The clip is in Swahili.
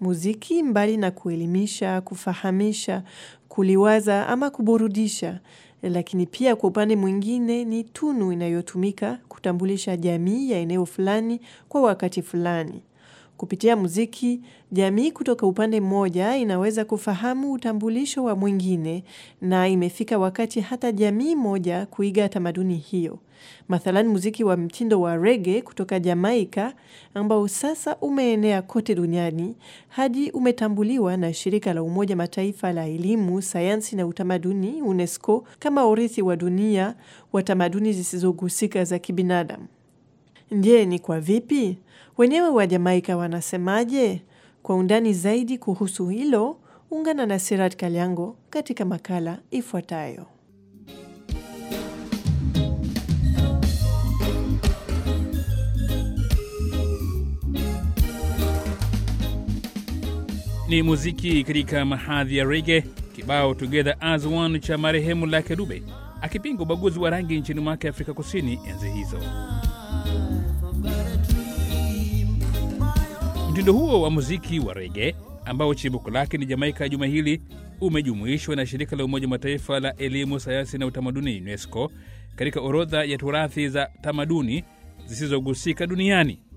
Muziki mbali na kuelimisha, kufahamisha, kuliwaza ama kuburudisha, lakini pia kwa upande mwingine ni tunu inayotumika kutambulisha jamii ya eneo fulani kwa wakati fulani. Kupitia muziki, jamii kutoka upande mmoja inaweza kufahamu utambulisho wa mwingine na imefika wakati hata jamii moja kuiga tamaduni hiyo. Mathalan muziki wa mtindo wa reggae kutoka Jamaika ambao sasa umeenea kote duniani hadi umetambuliwa na shirika la umoja mataifa la elimu, sayansi na utamaduni UNESCO kama urithi wa dunia wa tamaduni zisizogusika za kibinadamu. Je, ni kwa vipi? Wenyewe wa Jamaika wanasemaje? Kwa undani zaidi kuhusu hilo, ungana na Sirat Kalyango katika makala ifuatayo. Ni muziki katika mahadhi ya rege, kibao Together as One cha marehemu Lucky Dube akipinga ubaguzi wa rangi nchini mwake Afrika Kusini enzi hizo. Mtindo huo wa muziki wa rege ambao chimbuko lake ni Jamaika, juma hili umejumuishwa na shirika la Umoja Mataifa la elimu, sayansi na utamaduni UNESCO katika orodha ya turathi za tamaduni zisizogusika duniani.